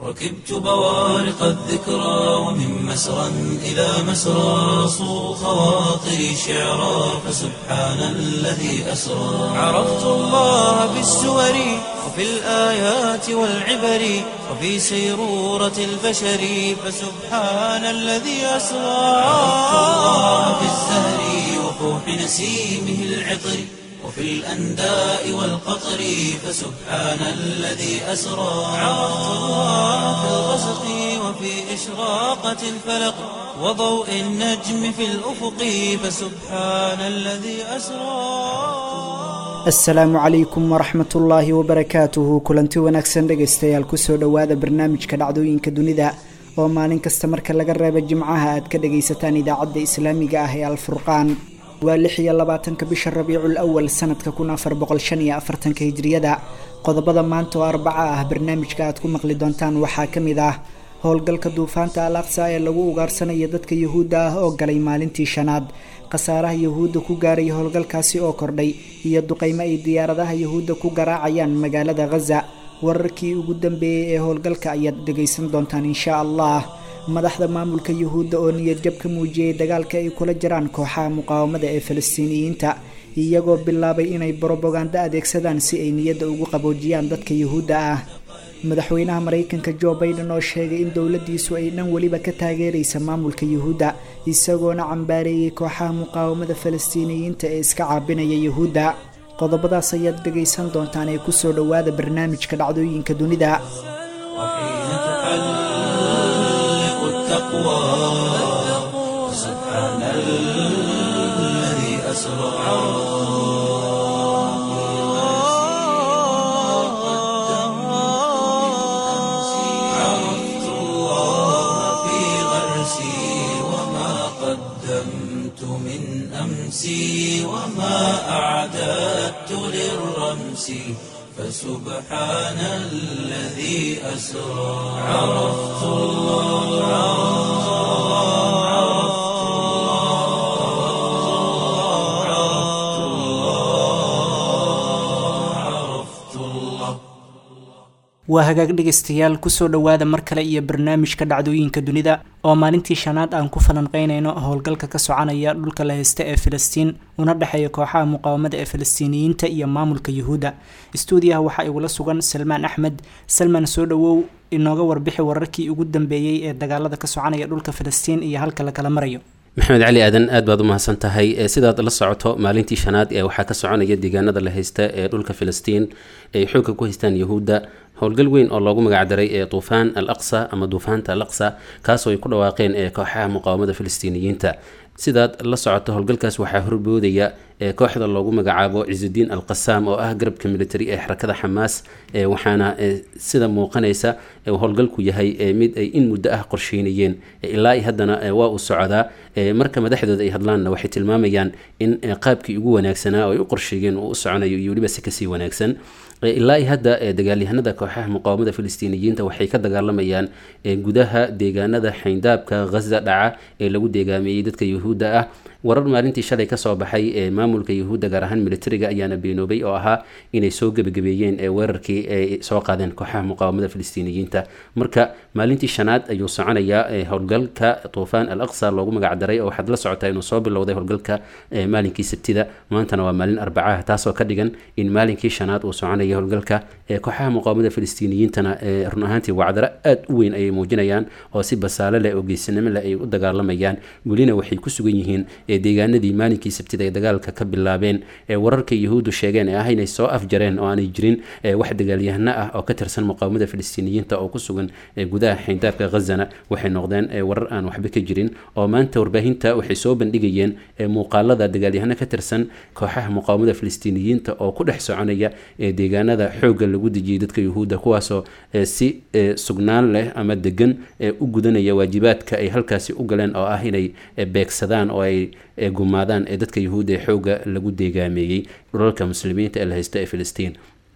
ركبت بوارق الذكرى ومن مسرى إلى مسرى صو خواطري شعرا فسبحان الذي أسرى عرفت الله بالسور وفي الآيات والعبر وفي سيرورة البشر فسبحان الذي أسرى عرفت الله بالزهر وفوح نسيمه العطر وفي الأنداء والقطر فسبحان الذي أسرى عرفت الله في الغسق وفي إشراقة الفلق وضوء النجم في الأفق فسبحان الذي أسرى asalaamu calaykum waraxmat ullaahi wabarakaatuhu kulanti wanaagsan dhegaystayaal kusoo dhowaada barnaamijka dhacdooyinka dunida oo maalin kasta marka laga reebo jimcaha aad ka dhagaysataan idaacadda islaamiga ah ee alfurqaan waa lix iyo labaatanka bisha rabiicul awal sanadka kun afar boqol shan iyo afartanka hijriyada qodobada maanta oo arbaca ah barnaamijka aad ku maqli doontaan waxaa ka mid ah howlgalka duufaanta al aqsa ee lagu ugaarsanaya dadka yuhuudda ah oo galay maalintii shanaad khasaaraha yuhuudda ku gaaray howlgalkaasi oo kordhay iyo duqeymo ay diyaaradaha yuhuudda ku garaacayaan magaalada khaza wararkii ugu dambeeyey ee howlgalka ayaad dhegaysan doontaan insha allah madaxda maamulka yuhuudda oo niyadjab ka muujiyey dagaalka ay kula jiraan kooxaha muqaawamada ee falastiiniyiinta iyagoo bilaabay inay brobagando adeegsadaan si ay niyadda ugu qaboojiyaan dadka yuhuudda ah madaxweynaha maraykanka jo baiden oo sheegay in dowladiisu ay dhan weliba ka taageeraysa maamulka yuhuudda isagoona cambaareeyey kooxaha muqaawamada falastiiniyiinta ee iska caabinaya yuhuudda qodobadaas ayaad dhegaysan doontaan ee kusoo dhowaada barnaamijka dhacdooyinka dunida وحين تحلق التقوى فسبحان الذي أسرى عرفت الله في غرسي وما قدمت من أمسي وما أعددت للرمس فسبحان الذي أسرى عرفت الله عرفت الله عرفت الله waa hagaag dhegaystayaal kusoo dhowaada mar kale iyo barnaamijka dhacdooyinka dunida oo maalintii shanaad aan ku falanqeynayno howlgalka ka soconaya dhulka la haysta ee filistiin una dhexeeya kooxaha muqaawamada ee falastiiniyiinta iyo maamulka yuhuudda stuudiyaha waxaa igula sugan salmaan axmed salmaan soo dhowow inooga warbixi wararkii ugu dambeeyey ee dagaalada ka soconaya dhulka filistiin iyo halka la kala marayo maxamed cali aadan aad baad u mahadsan tahay sidaad la socoto maalintii shanaad ee waxaa ka soconaya deegaanada la haysta ee dhulka filistiin ay xoogga ku haystaan yuhuudda howlgal weyn oo loogu magacdaray ee duufaan al aqsa ama duufaanta al aqsa kaasoo ay ku dhawaaqeen ee kooxaha muqaawamada filistiiniyiinta sidaad la socoto howlgalkaas waxaa horboodaya ee kooxda loogu magacaabo cisudiin al qasaam oo ah garabka military ee xarakada xamaas waxaana sida muuqanaysa howlgalku yahay mid ay in muddo ah qorsheynayeen ilaa i haddana waa uu socdaa marka madaxdooda ay hadlaanna waxay tilmaamayaan in qaabkii ugu wanaagsanaa oo ay u qorsheeyeen uu u soconayo iyo weliba si kasii wanaagsan ilaa i hadda dagaalyahanada kooxaha muqaawamada filistiiniyiinta waxay ka dagaalamayaan gudaha deegaanada xayndaabka ghaza dhaca ee lagu deegaameeyey dadka yuhuudda ah warar maalintii shalay kasoo baxay ee maamulka yuhuudda gaar ahaan militariga ayaana beenoobay oo ahaa inay soo gebagabeeyeen weerarkii ay soo qaadeen kooxaha muqaawamada filistiiniyiinta marka maalintii shanaad ayuu soconayaa howlgalka tuufaan al aqsa loogu magacdaray oo waxaad la socotaa inuu soo bilowday howlgalka maalinkii sabtida maantana waa maalin arbacaha taasoo ka dhigan in maalinkii shanaad uu soconaya howlgalka kooxaha muqaawamada filistiiniyiintana run ahaantii wacdaro aad u weyn ayay muujinayaan oo si basaale leh oo geesinimo leh ay u dagaalamayaan welina waxay ku sugan yihiin deegaanadii maalinkii sabtida ay dagaalka ka bilaabeen wararka yuhuuddu sheegeen ee ah inay soo afjareen oo aanay jirin wax dagaalyahano ah oo ka tirsan muqaawamada filistiiniyiinta oo ku sugan gudaha xayndaabka ghazana waxay noqdeen warar aan waxba ka jirin oo maanta warbaahinta waxay soo bandhigayeen muuqaalada dagaalyahano ka tirsan kooxaha muqaawamada filistiiniyiinta oo ku dhex soconaya deegaanada xoogga lagu dejiyey dadka yuhuudda kuwaasoo si sugnaan leh ama degan u gudanaya waajibaadka ay halkaasi u galeen oo ah inay beegsadaan oo ay gumaadaan ee dadka yuhuudda ee xoogga lagu deegaameeyey dhulalka muslimiinta ee la haysta ee filistiin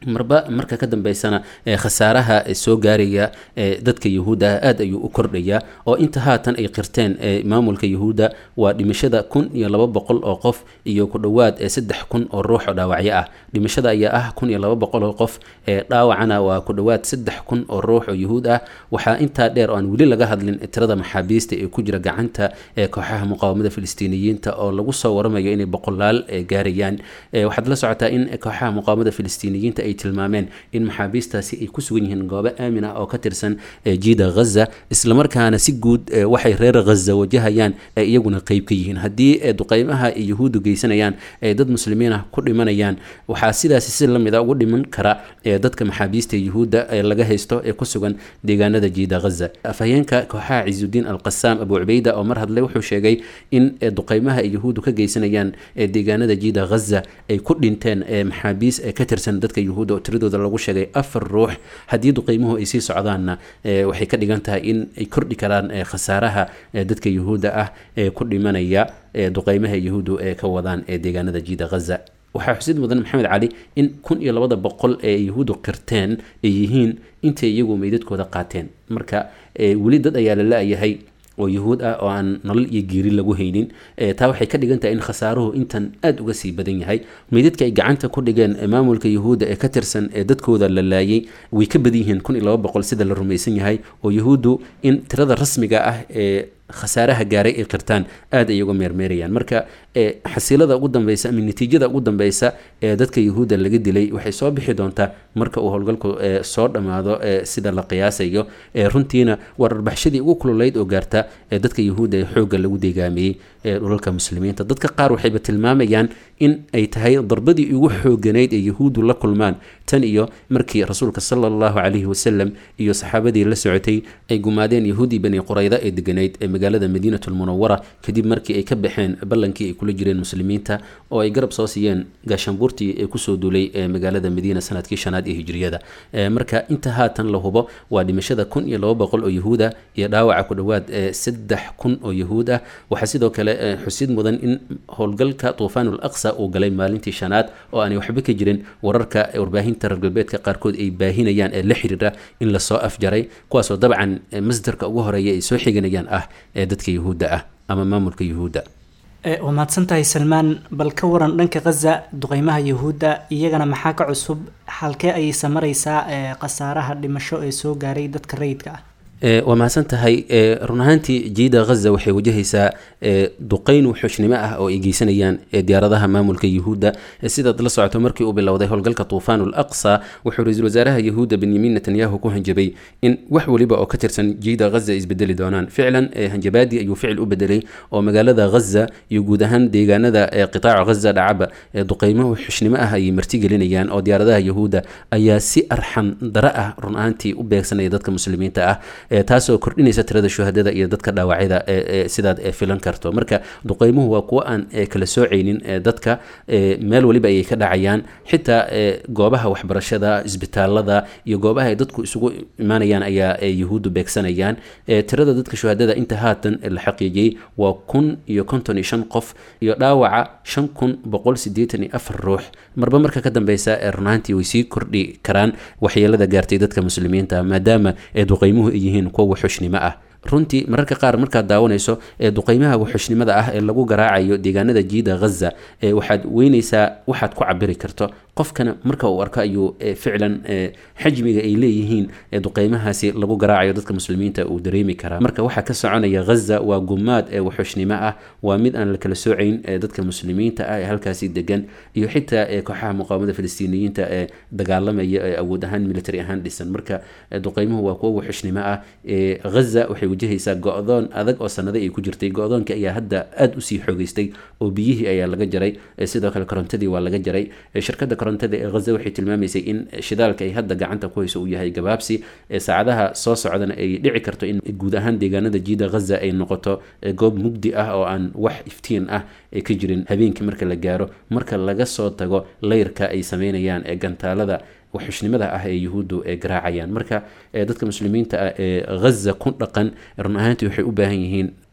marba marka ka dambeysana khasaaraha soo gaaraya dadka yahuudda aada ayuu u kordhayaa oo inta haatan ay qirteen maamulka yahuudda waa dhimashada kun iyo laba boqol oo qof iyo ku dhowaad saddex kun oo ruux oo dhaawacyo ah dhimashada ayaa ah kun iyo laba boqol oo qof dhaawacana waa ku dhowaad saddex kun oo ruux oo yahuud ah waxaa intaa dheer oo aan weli laga hadlin tirada maxaabiista ee ku jira gacanta kooxaha muqaawamada filistiiniyiinta oo lagu soo waramayo inay boqolaal gaarayaan waxaad la socotaa in kooxaha muqaawamada filistiiniyiinta ay tilmaameen in maxaabiistaasi ay ku sugan yihiin goobo aamin ah oo ka tirsan jiida ghaza islamarkaana si guud waxay reer ghaza wajahayaan ay iyaguna qeyb ka yihiin haddii duqeymaha ay yahuuddu geysanayaan ay dad muslimiin ah ku dhimanayaan waxaa sidaasi si lamid a ugu dhiman kara dadka maxaabiista yahuudda ee laga haysto ee ku sugan deegaanada jiida ghaza afhayeenka kooxaha ciisudiin alqasaam abu cubeyda oo mar hadle wuxuu sheegay in duqeymaha ay yahuuddu ka geysanayaan deegaanada jiida ghaza ay ku dhinteen maxaabiis ka tirsan dadka yahuudda oo tiradooda lagu sheegay afar ruux haddii duqeymuhu ay sii socdaanna waxay ka dhigan tahay in ay kordhi karaan khasaaraha dadka yahuudda ah ee ku dhimanaya duqeymaha yahuuddu ee ka wadaan ee deegaanada jiida ghaza waxaa xusid mudan maxamed cali in kun iyo labada boqol ee yahuuddu qirteen ay yihiin intay iyagu meydadkooda qaateen marka weli dad ayaa la la-yahay oo yahuud ah oo aan nolol iyo geeri lagu haynin taa waxay ka dhigan tahay in khasaaruhu intan aada uga sii badan yahay meydadka ay gacanta ku dhigeen maamulka yahuudda ee ka tirsan ee dadkooda la laayay way ka badan yihiin kun iyo laba boqol sida la rumaysan yahay oo yahuuddu in tirada rasmiga ah ee khasaaraha gaaray ay qirtaan aada ay uga meermeerayaan marka xasiilada ugu dambeysa ama natiijada ugu dambeysa ee dadka yahuudda laga dilay waxay soo bixi doontaa marka uu howlgalku soo dhammaado sida la qiyaasayo runtiina waa dharbaxshadii ugu kululeyd oo gaarta ee dadka yahuudda ee xoogga lagu deegaamiyey ee dhulalka muslimiinta dadka qaar waxayba tilmaamayaan in ay tahay darbadii ugu xooganayd ee yahuuddu la kulmaan tan iyo markii rasuulka sala allahu calayhi wasalam iyo saxaabadii la socotay ay gumaadeen yahuudii bani qurayda ee deganayd ee magaalada madiinatu lmunawara kadib markii ay ka baxeen ballankii ay kula jireen muslimiinta oo ay garab soo siiyeen gaashaanbuurtii ee kusoo duulay ee magaalada madiina sanadkii shanaad ee hijriyada marka inta haatan la hubo waa dhimashada kun iyo laba boqol oo yahuuda iyo dhaawaca ku dhowaad saddex kun oo yahuud ah waxaa sidoo kale xusid mudan in howlgalka tuufaanul aqsa uu galay maalintii shanaad oo aanay waxba ka jirin wararka warbaahinta reer galbeedka qaarkood ay baahinayaan ee la xiriira in lasoo afjaray kuwaasoo dabcan masdarka ugu horeeya ay soo xiganayaan ah ee dadka yahuudda ah ama maamulka yahuudda waa mahadsan tahay salmaan bal ka waran dhanka khaza duqeymaha yahuudda iyagana maxaa ka cusub halkee ayaysa maraysaa khasaaraha dhimasho ee soo gaaray dadka rayidka ah waa mahadsan tahay run ahaantii jiida ghaza waxay wajahaysaa duqeyn wuxuushnimo ah oo ay geysanayaan diyaaradaha maamulka yahuudda sidaad la socoto markii uu bilowday howlgalka tuufaanul aqsa wuxuu ra-iisul wasaaraha yahuudda benyamin netanyahu ku hanjabay in wax weliba oo ka tirsan jiida ghaza ay isbedeli doonaan ficlan hanjabaadii ayuu ficil u bedelay oo magaalada ghaza iyo guud ahaan deegaanada qitaaca ghaza dhacaba duqeymo wuxuushnimo ah ayay martigelinayaan oo diyaaradaha yahuudda ayaa si arxan dara ah run ahaantii u beegsanaya dadka muslimiinta ah taasoo kordhinaysa tirada shuhadada iyo dadka dhaawacyada sidaad filan karto marka duqeymuhu waa kuwo aan kala soocaynin dadka meel waliba ayay ka dhacayaan xitaa goobaha waxbarashada isbitaalada iyo goobaha ay dadku isugu imaanayaan ayaa yahuuddu beegsanayaan tirada dadka shuhadada inta haatan la xaqiijiyey waa kun iyo konton iyo shan qof iyo dhaawaca shan kun boqol sideetan iyo afar ruux marba marka ka dambeysa runaantii way sii kordhi karaan waxyeelada gaartay dadka muslimiinta maadaama duqeymuhu ay yihiin kuwa wuxushnimo ah runtii mararka qaar markaad daawanayso ee duqeymaha wuxushnimada ah ee lagu garaacayo deegaanada jiida ghaza waxaad weynaysaa waxaad ku cabiri karto qofkana marka uu arko ayuu ficlan xajmiga ay leeyihiin duqeymahaasi lagu garaacayo dadka muslimiinta uu dareemi karaa marka waxaa ka soconaya ghaza waa gumaad ee wuxushnimo ah waa mid aan la kala soocayn dadka muslimiinta ah ee halkaasi degan iyo xitaa kooxaha muqaawamada filistiiniyiinta ee dagaalamaya ee awood ahaan military ahaan dhisan marka duqeymuhu waa kuwo wuxushnimo ah ghaza waxay wajahaysaa go-doon adag oo sanado ay ku jirtay go-doonka ayaa hadda aada usii xoogeystay oo biyihii ayaa laga jaray sidoo kale korontadii waa laga jaray shirkada korontada ee ghaza waxay tilmaamaysay in shidaalka ay hadda gacanta ku hayso uu yahay gabaabsi saacadaha soo socdana ay dhici karto in guud ahaan deegaanada jiida ghaza ay noqoto goob mugdi ah oo aan wax iftiin ah ka jirin habeenkii marka la gaaro marka laga soo tago layrka ay sameynayaan ee gantaalada waxxushnimada ah ee yuhuuddu ee garaacayaan marka dadka muslimiinta ah ee ghaza ku dhaqan run ahaantii waxay u baahan yihiin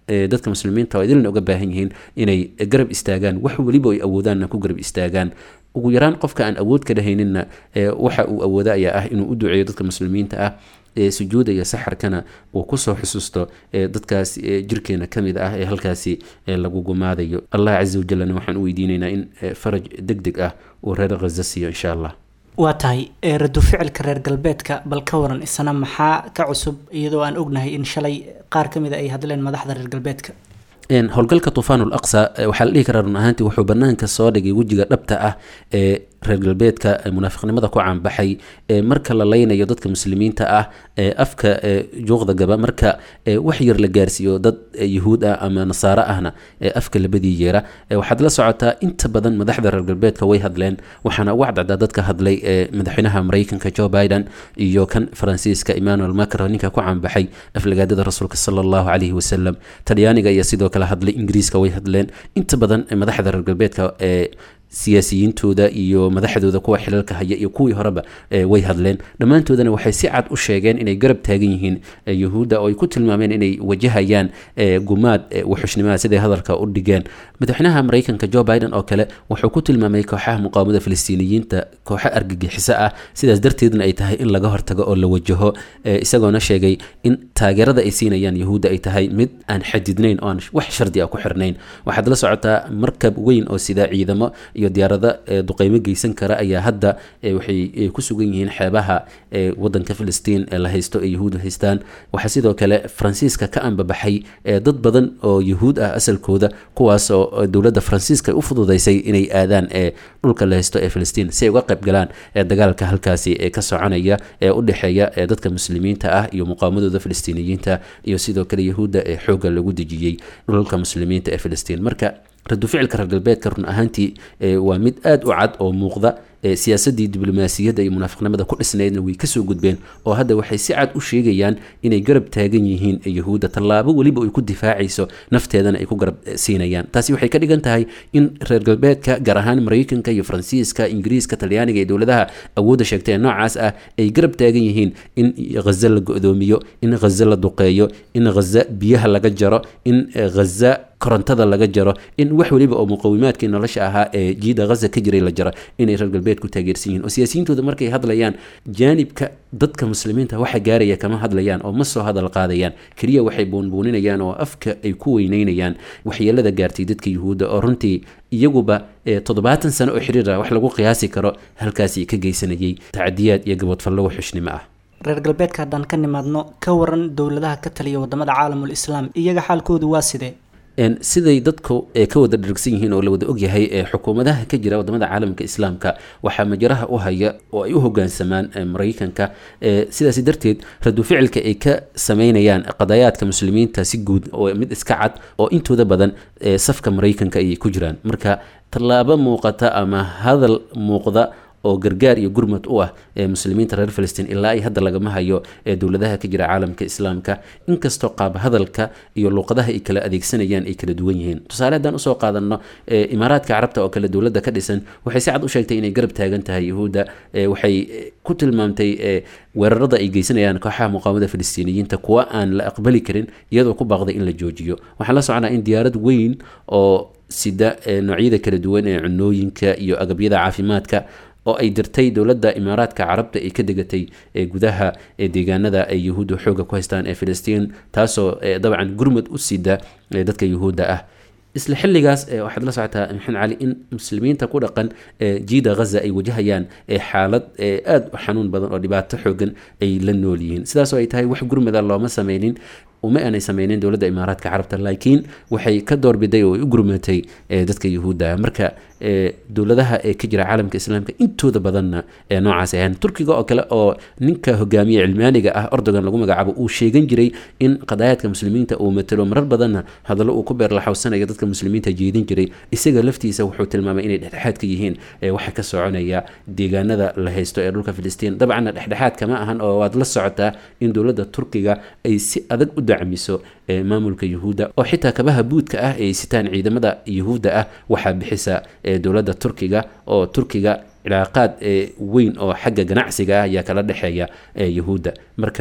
dadka muslimiinta oo idilna uga baahan yihiin inay garab istaagaan wax weliba ay awoodaanna ku garab istaagaan ugu yaraan qofka aan awood ka dhahayninna waxa uu awooda ayaa ah inuu u duceeyo dadka muslimiinta ah ee sujuuda iyo saxarkana uu kusoo xusuusto dadkaas jirkeena ka mid ah ee halkaasi lagu gumaadayo allah casa wajalna waxaan u weydiinaynaa in faraj deg deg ah uu reer khaza siiyo insha allah waa tahay radu ficilka reer galbeedka bal ka waran isna maxaa ka cusub iyadoo aan ognahay in shalay qaar ka mid a ay hadleen madaxda reer galbeedka howlgalka tufaan ul aqsa waxaa la dhihi karaa run ahaantii wuxuu banaanka soo dhigay wejiga dhabta ah ee reer galbeedka munaafiqnimada ku caanbaxay marka la leynayo dadka muslimiinta ah afka juuqda gaba marka wax yar la gaarsiiyo dad yuhuud ah ama nasaaro ahna afka labadii yeera waxaad la socotaa inta badan madaxda reer galbeedka way hadleen waxaana ugu cadcdaa dadka hadlay madaxweynaha mareykanka joe biden iyo kan faransiiska emmanuel macron ninka ku caanbaxay aflagaadada rasuulka sala allahu calayhi wasalam talyaaniga iyo sidoo kale hadlay ingiriiska way hadleen inta badan madaxda reer galbeedka siyaasiyiintooda iyo madaxdooda kuwa xilalka haya iyo kuwii horeba way hadleen dhammaantoodana waxay si cad u sheegeen inay garab taagan yihiin yuhuudda oo ay ku tilmaameen inay wajahayaan gumaad wuxushnimada siday hadalka u dhigeen madaxweynaha mareykanka joe biden oo kale wuxuu ku tilmaamay kooxaha muqaawamada filistiiniyiinta kooxo argagixiso ah sidaas darteedna ay tahay in laga hortago oo la wajaho isagoona sheegay in taageerada ay siinayaan yuhuudda ay tahay mid aan xadidnayn oo aan wax shardi ah ku xirnayn waxaad la socotaa markab weyn oo sida ciidamo iyo diyaarada duqeymo geysan kara ayaa hadda waxay ku sugan yihiin xeebaha wadanka filistiin ee la haysto ee yuhuud haystaan waxaa sidoo kale faransiiska ka ambabaxay dad badan oo yuhuud ah asalkooda kuwaasoo dowladda faransiiska u fududeysay inay aadaan dhulka la haysto ee filistiin si ay uga qayb galaan dagaalka halkaasi ka soconaya ee u dhexeeya dadka muslimiinta ah iyo muqaamadooda filistiiniyiinta iyo sidoo kale yuhuudda ee xoogga lagu dejiyey dhulka muslimiinta ee filistiin marka radu ficilka reer galbeedka run ahaantii waa mid aada u cad oo muuqda siyaasadii diblomaasiyadda iyo munaafiqnimada ku dhisnaydna way kasoo gudbeen oo hadda waxay si cad u sheegayaan inay garab taagan yihiin yuhuudda tallaabo weliba ay ku difaacayso nafteedana ay ku garab siinayaan taasi waxay ka dhigan tahay in reer galbeedka gaar ahaan mareykanka iyo faransiiska ingiriiska talyaaniga iyo dowladaha awoodda sheegtay ee noocaas ah ay garab taagan yihiin in ghaza la go-doomiyo in ghaza la duqeeyo in ghaza biyaha laga jaro in ghaza korontada laga jaro in wax weliba oo muqawimaadkii nolosha ahaa ee jiida ghaza ka jiray la jaro inay reer galbeed ku taageersan yihiin oo siyaasiyiintooda markay hadlayaan jaanibka dadka muslimiinta waxa gaaraya kama hadlayaan oo ma soo hadal qaadayaan keliya waxay buunbuuninayaan oo afka ay ku weyneynayaan waxyeelada gaartay dadka yuhuudda oo runtii iyaguba toddobaatan sano oo xiriir ah wax lagu qiyaasi karo halkaasi ka geysanayay tacdiyaad iyo gabadfallo waxxushnimo ah reer galbeedka haddaan ka nimaadno ka waran dowladaha ka taliya wadamada caalamul islaam iyaga xaalkoodu waa sidee siday dadku ka wada dhargsan yihiin oo la wada ogyahay xukuumadaha ka jira wadamada caalamka islaamka waxaa majaraha u haya oo ay u hogaansamaan mareykanka sidaas darteed radu ficilka ay ka sameynayaan qadayaadka muslimiinta si guud oo mid iska cad oo intooda badan safka mareykanka ayay ku jiraan marka tallaabo muuqata ama hadal muuqda oo gargaar iyo gurmad u ah ee muslimiinta reer filistiin ilaa ay hadda lagama hayo ee dowladaha ka jira caalamka islaamka inkastoo qaab hadalka iyo luuqadaha ay kala adeegsanayaan ay kala duwan yihiin tusaale haddaan usoo qaadano imaaraadka carabta oo kale dowladda ka dhisan waxay si cad u sheegtay inay garab taagan tahay yuhuudda waxay ku tilmaamtay weerarada ay geysanayaan kooxaha muqaawamada filistiiniyiinta kuwa aan la aqbali karin iyadoo ku baaqday in la joojiyo waxaan la soconaa in diyaarad weyn oo sida noocyada kala duwan ee cunooyinka iyo agabyada caafimaadka oo ay dirtay dowladda imaaraadka carabta ay ka degatay gudaha deegaanada ay yuhuudda xooga ku haystaan ee filistiin taasoo dabcan gurmud u sida dadka yuhuudda ah isla xilligaas waxaad la socotaa maxamed cali in muslimiinta ku dhaqan jiida ghaza ay wajahayaan xaalad aada u xanuun badan oo dhibaato xoogan ay la nool yihiin sidaasoo ay tahay wax gurmada looma sameynin uma aanay sameynin dowladda imaaraadka carabta laakiin waxay ka doorbiday oo ay u gurmatay dadka yuhuudda marka dowladaha ee ka jira caalamka islaamka intooda badanna ee noocaas ahaan turkiga oo kale oo ninka hogaamiye cilmaaniga ah ordogan lagu magacaabo uu sheegan jiray in qadaayaadka muslimiinta uu matalo marar badanna hadallo uu ku beerlaxawsanayo dadka muslimiinta jeedin jiray isaga laftiisa wuxuu tilmaamay inay dhexdhexaad ka yihiin waxa ka soconaya deegaanada la haysto ee dhulka filistiin dabcanna dhexdhexaad kama ahan oo waad la socotaa in dowladda turkiga ay si adag u dacmiso maamulka yuhuudda oo xitaa kabaha buudka ah ay sitaan ciidamada yuhuudda ah waxaa bixisa dowladda turkiga oo turkiga cilaaqaad weyn oo xagga ganacsiga ah ayaa kala dhexeeya yuhuudda marka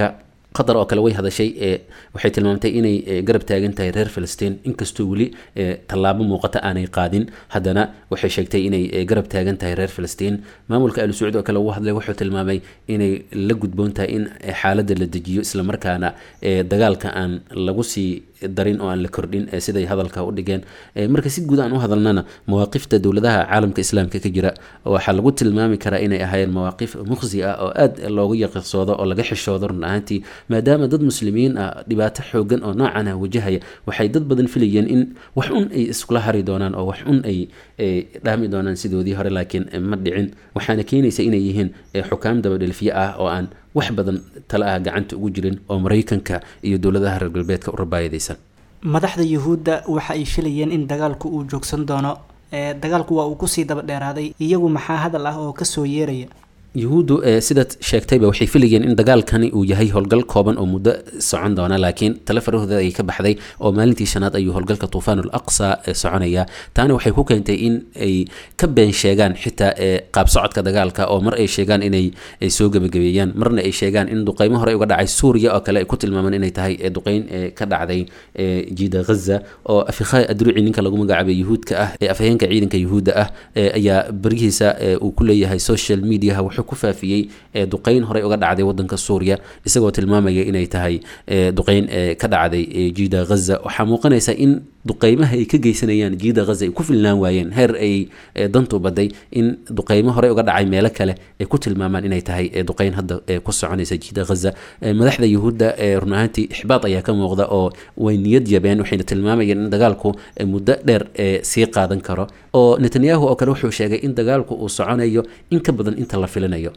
qatar oo kale way hadashay waxay tilmaamtay inay garab taagan tahay reer filistiin inkastoo weli tallaabo muuqata aanay qaadin haddana waxay sheegtay inay garab taagan tahay reer filistiin maamulka al sacuud oo kale uu hadlay wuxuu tilmaamay inay la gudboon tahay in xaaladda la dejiyo islamarkaana dagaalka aan lagu sii darin oo aan la kordhin siday hadalka u dhigeen marka si guud aan u hadalnana mawaaqifta dowladaha caalamka islaamka ka jira waxaa lagu tilmaami karaa inay ahaayeen mawaaqif muqsi ah oo aad loogu yaqirsoodo oo laga xishoodo run ahaantii maadaama dad muslimiin ah dhibaato xoogan oo noocan ah wajahaya waxay dad badan filayeen in wax un ay iskula hari doonaan oo wax un ay dhaami doonaan sidoodii hore laakiin ma dhicin waxaana keenaysa inay yihiin xukaam dabadhelfiye ah oo aan wax badan tala ah gacanta ugu jirin oo maraykanka iyo dowladaha reer galbeedka u rabaayadaysan madaxda yuhuudda waxa ay filayeen in dagaalku uu joogsan doono dagaalku waa uu kusii daba dheeraaday iyagu maxaa hadal ah oo kasoo yeeraya yuhuuddu sidaad sheegtayba waxay filayeen in dagaalkani uu yahay howlgal kooban oo muddo socon doona laakiin tale farahooda ay ka baxday oo maalintii shanaad ayuu howlgalka tuufaanul aqsa soconaya taana waxay ku keentay in ay ka been sheegaan xitaa qaab socodka dagaalka oo mar ay sheegaan inay soo gebagabeeyaan marna ay sheegaan in duqeymo hore uga dhacay suuriya oo kale ay ku tilmaamaan inay tahay duqeyn ka dhacday jiida ghaza oo afikhay adruci ninka lagu magacaabay yuhuudka ah ee afhayeenka ciidanka yuhuudda ah ayaa berihiisa uu ku leeyahay social mediaha wuxuu ku faafiyey duqeyn horey uga dhacday wadanka suuriya isagoo tilmaamaya inay tahay duqeyn ka dhacday jiida ghaza waxaa muuqanaysa in duqeymaha ay ka geysanayaan jiida ghaza ay ku filnaan waayeen heer ay dantu baday in duqeymo horey uga dhacay meelo kale ay ku tilmaamaan inay tahay duqeyn hadda ku soconaysa jiida ghaza madaxda yuhuudda run ahaantii ixbaad ayaa ka muuqda oo way niyad yabeen waxayna tilmaamayeen in dagaalku muddo dheer sii qaadan karo oo netanyahu oo kale wuxuu sheegay in dagaalku uu soconayo in ka badan inta la filinayo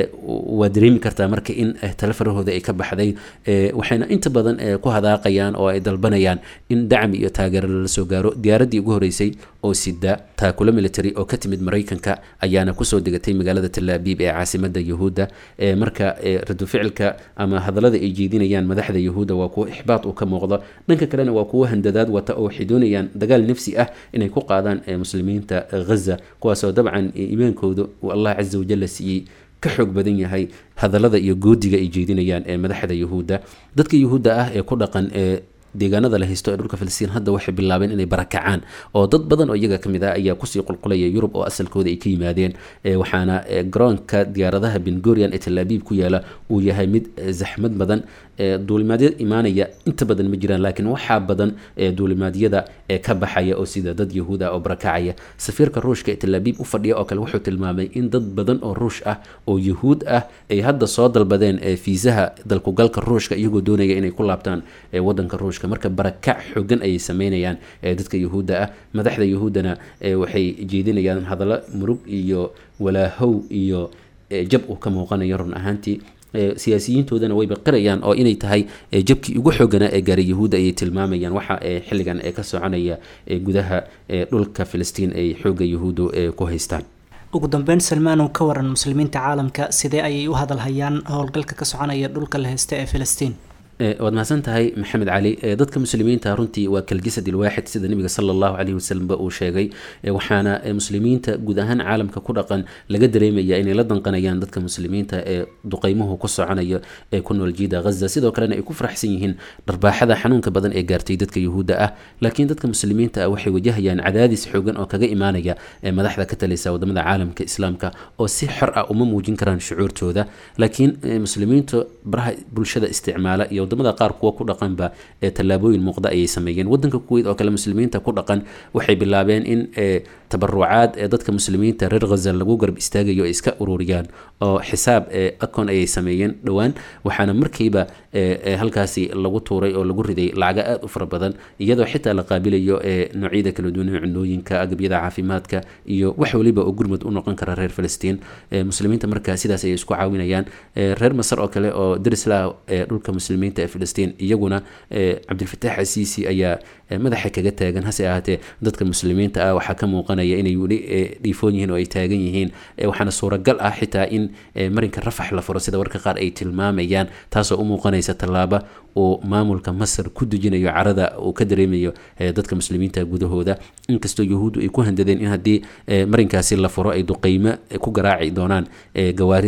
waa dareemi kartaa marka in tale farahooda ay ka baxday waxayna inta badan ku hadaaqayaan oo ay dalbanayaan in dacmi iyo taageero lala soo gaaro diyaaraddii ugu horeysay oo sida taakula military oo ka timid maraykanka ayaana kusoo degatay magaalada talaabiib ee caasimada yuhuudda marka radu ficilka ama hadallada ay jeedinayaan madaxda yuhuudda waa kuwo ixbaad uu ka muuqdo dhanka kalena waa kuwo handadaad wata oo waxay doonayaan dagaal nafsi ah inay ku qaadaan muslimiinta ghaza kuwaasoo dabcan iimaankooda uu allah casa wajalla siiyey ka xoog badan yahay hadallada iyo goodiga ay jeedinayaan ee madaxda yuhuudda dadka yuhuudda ah ee ku dhaqan ee deegaanada la haysto ee dhulka filistiin hadda waxay bilaabeen inay barakacaan oo dad badan oo iyaga kamid ah ayaa kusii qulqulaya yurub oo asalkooda ay ka yimaadeen waxaana garoonka diyaaradaha bengorian ee talaabiib ku yaala uu yahay mid zaxmad badan duulimaadyada imaanaya inta badan ma jiraan laakiin waxaa badan duulimaadyada ee ka baxaya oo sida dad yahuud ah oo barakacaya safiirka ruushka ee talaabiib u fadhiya oo kale wuxuu tilmaamay in dad badan oo ruush ah oo yahuud ah ay hadda soo dalbadeen fiisaha dalkugalka ruushka iyagoo doonaya inay ku laabtaan wadanka ruushka marka barakac xogan ayay sameynayaan dadka yuhuudda ah madaxda yuhuuddana waxay jeedinayaan hadallo murug iyo walaahow iyo jab uu ka muuqanayo run ahaantii siyaasiyiintoodana way baqirayaan oo inay tahay jabkii ugu xooganaa ee gaaray yahuudda ayay tilmaamayaan waxa xilligan ee ka soconaya gudaha dhulka filistiin ay xooga yahuuddu ku haystaan ugu dambeyn salmaanow ka waran muslimiinta caalamka sidee ayay u hadalhayaan howlgalka ka soconaya dhulka la haysta ee filistiin waad mahadsan tahay maxamed cali dadka muslimiinta runtii waa kaljasad ilwaaxid sida nabiga sala allahu caleyhi wasalamba uu sheegay waxaana muslimiinta guud ahaan caalamka ku dhaqan laga dareemaya inay la danqanayaan dadka muslimiinta ee duqeymuhu ku soconayo ee ku nool jiida ghaza sidoo kalena ay ku faraxsan yihiin dharbaaxada xanuunka badan ee gaartay dadka yuhuudda ah laakiin dadka muslimiinta ah waxay wajahayaan cadaadis xoogan oo kaga imaanaya madaxda ka taleysa wadamada caalamka islaamka oo si xor ah uma muujin karaan shucuurtooda laakiin muslimiinta baraha bulshada isticmaala iyo wadamada qaar kuwa ku dhaqanba ee tallaabooyin muuqda ayay sameeyeen wadanka kuweyt oo kale muslimiinta ku dhaqan waxay bilaabeen in tabarucaad ee dadka muslimiinta reer ghaza lagu garab istaagayo ay iska ururiyaan oo xisaab akon ayay sameeyeen dhowaan waxaana markiiba halkaasi lagu tuuray oo lagu riday lacaga aada u fara badan iyadoo xitaa la qaabilayo noocyada kala duwan cunooyinka agabyada caafimaadka iyo wax waliba oo gurmud u noqon kara reer filistiin muslimiinta marka sidaas ayay isku caawinayaan reer masar oo kale oo darislah ee dhulka muslimiinta ee filistiin iyaguna cabdilfataax asiisi ayaa madaxa kaga taagan hase ahaatee dadka muslimiinta ah waxaa ka muuqanaya inay weli dhiifoon yihiin oo ay taagan yihiin waxaana suuragal ah xitaa in marinka rafax la furo sida warka qaar ay tilmaamayaan taasoo u muuqanaysa tallaaba uu maamulka masar ku dejinayo carada uu ka dareemayo dadka muslimiinta gudahooda inkastoo yahuuddu ay ku handadeen in haddii marinkaasi la furo ay duqeymo ku garaaci doonaan gawaarida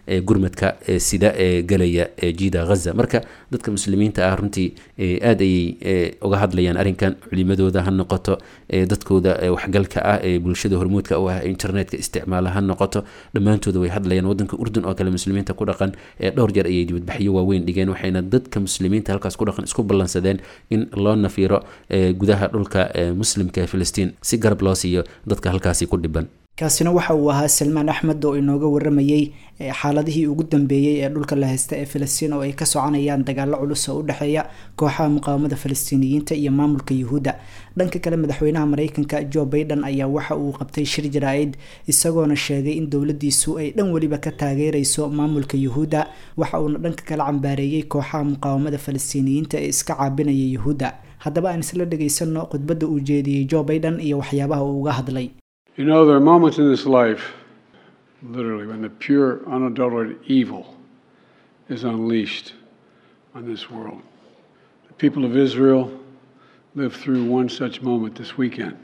gurmadka sida ee gelaya jiida ghaza marka dadka muslimiinta ah runtii aada ayay uga hadlayaan arrinkan culimadooda ha noqoto dadkooda waxgalka ah ee bulshada hormuudka u ah internetka isticmaala ha noqoto dhammaantooda way hadlayaan wadanka urdun oo kale muslimiinta ku dhaqan dhowr jeer ayay dibadbaxyo waaweyn dhigeen waxayna dadka muslimiinta halkaas ku dhaqan isku ballansadeen in loo nafiiro gudaha dhulka muslimka ee filistiin si garab loo siiyo dadka halkaasi ku dhiban kaasina waxa uu ahaa salmaan axmed oo inooga waramayey xaaladihii ugu dambeeyey ee dhulka la haysta ee filistiin oo ay ka soconayaan dagaalo culus oo u dhexeeya kooxaha muqaawamada falastiiniyiinta iyo maamulka yuhuudda dhanka kale madaxweynaha mareykanka joe baiden ayaa waxa uu qabtay shir jaraa-id isagoona sheegay in dowladiisu ay dhan weliba ka taageereyso maamulka yuhuudda waxa uuna dhanka kala cambaareeyey kooxaha muqaawamada falastiiniyiinta ee iska caabinaya yuhuudda haddaba aan isla dhegaysano khudbadda uu jeediyey joe baiden iyo waxyaabaha uu uga hadlay You know, there are moments in this life, literally, when the pure, unadulterated evil is unleashed on this world. The people of Israel lived through one such moment this weekend.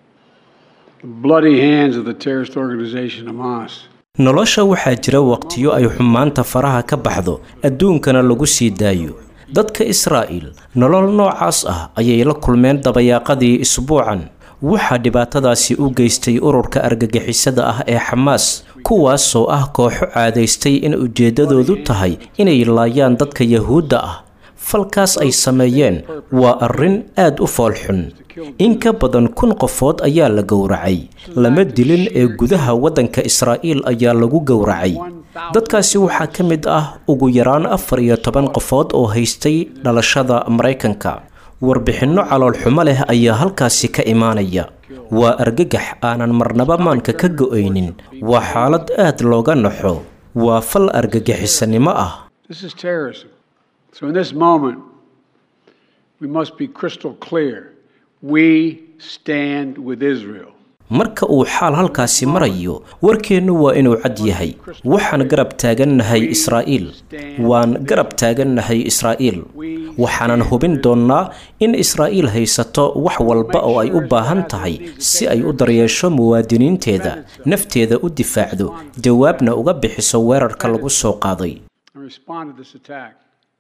The bloody hands of the terrorist organization Hamas. nolosha waxaa jira waqtiyo ay xumaanta faraha ka baxdo adduunkana lagu sii daayo dadka israa'iil nolol noocaas ah ayay la kulmeen dabayaaqadii isbuucan waxaa dhibaatadaasi u geystay ururka argagixisada ah ee xamaas kuwaasoo ah kooxo caadaystay in ujeeddadoodu tahay inay laayaan dadka yahuudda ah falkaas ay sameeyeen waa arrin aad u foolxun in ka badan kun qofood ayaa la gowracay lama dilin ee gudaha waddanka israa'iil ayaa lagu gowracay dadkaasi waxaa ka mid ah ugu yaraan afar iyo toban qofood oo haystay dhalashada maraykanka warbixinno caloolxumo leh ayaa halkaasi ka imaanaya waa argagax aanan marnaba maanka ka go-aynin waa xaalad aad looga naxo waa fal argagixisanimo ah This is terrorism. So, in this moment, we must be crystal clear. We stand with Israel. marka uu xaal halkaasi marayo warkeennu waa inuu cad yahay waxaan garab taagannahay israa'iil waan garab taagannahay israa'iil waxaanan hubin doonnaa in israa'iil haysato wax walba oo ay u baahan tahay si ay u daryeesho muwaadiniinteeda nafteeda u difaacdo jawaabna uga bixiso weerarka lagu soo qaaday and respond to this attack.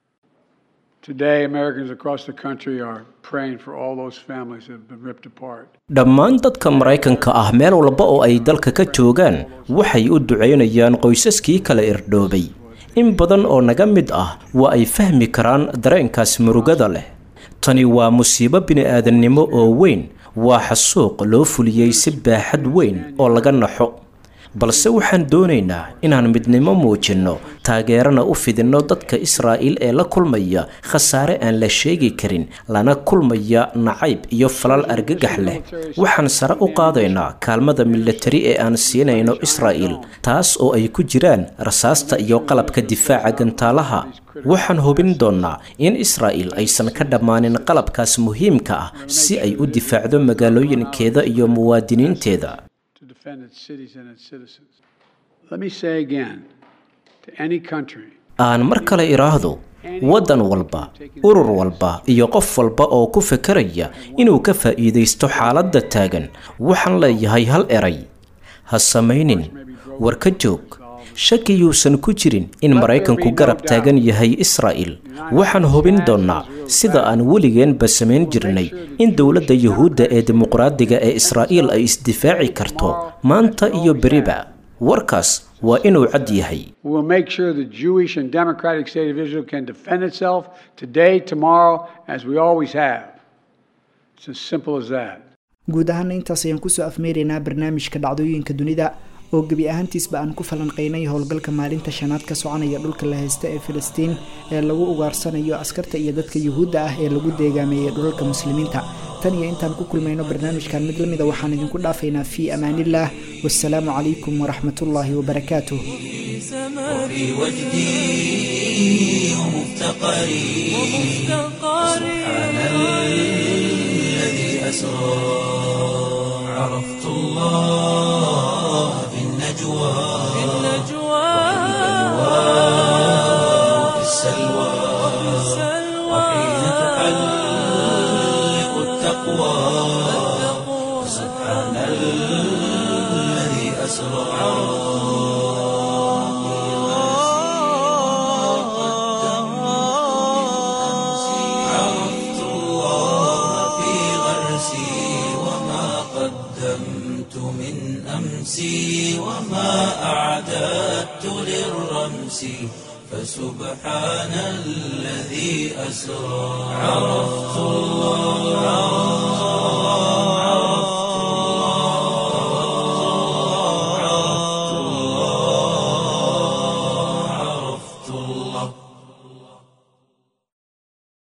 Today, Americans across the country are praying for all those families that have been ripped apart. dhammaan dadka maraykanka ah meel walba oo ay dalka ka joogaan waxay u ducaynayaan qoysaskii kala irdhoobay in badan oo naga mid ah waa ay fahmi karaan dareenkaas murugada leh tani waa musiibo bini'aadannimo oo weyn waa xasuuq loo fuliyey si baaxad weyn oo laga naxo balse waxaan doonaynaa inaan midnimo muujinno taageerana u fidinno dadka israa'iil ee la kulmaya khasaare aan la sheegi karin lana kulmaya nacayb iyo falal argagax leh waxaan sare u qaadaynaa kaalmada milatari ee aan siinayno israa'iil taas oo ay ku jiraan rasaasta iyo qalabka difaaca gantaalaha waxaan hubin doonnaa in israa'iil aysan ka dhammaanin qalabkaas muhiimka ah si ay u difaacdo magaalooyinkeeda iyo muwaadiniinteeda to defend its cities and its citizens. Let me say again to any country aan mar kale idhaahdo waddan walba urur walba iyo qof walba oo ku fekeraya inuu ka faa'iidaysto xaaladda taagan waxaan leeyahay hal eray ha samaynin war ka joog shaki yuusan ku jirin in maraykanku garab taagan yahay israa'iil waxaan hubin doonnaa sida aan weligeenba samayn jirnay in dowladda yuhuudda ee dimuqraadiga ee israa'iil ay isdifaaci karto maanta iyo beriba warkaas waa inuu cad yahay We will make sure the Jewish and democratic state of Israel can defend itself today, tomorrow, as we always have. It's as simple as that. guud ahaana intaas ayaan kusoo afmeeraynaa barnaamijka dhacdooyinka dunida oo gebi ahaantiisba aan ku falanqeynay howlgalka maalinta shanaad ka soconaya dhulka la haysta ee filistiin ee lagu ugaarsanayo askarta iyo dadka yuhuudda ah ee lagu deegaameeyey dhulalka muslimiinta tan iyo intaan ku kulmayno barnaamijkan mid lamida waxaan idinku dhaafaynaa fii amaanillaah wassalaamu calaykum waraxmatullaahi wabarakaatuh وفي وجدي ومفتقري سبحان الذي أسرى عرفت الله في النجوى وفي السلوى وحين تحلق التقوى سبحان الذي أسرى نفسي فسبحان الذي أسرى عرفت الله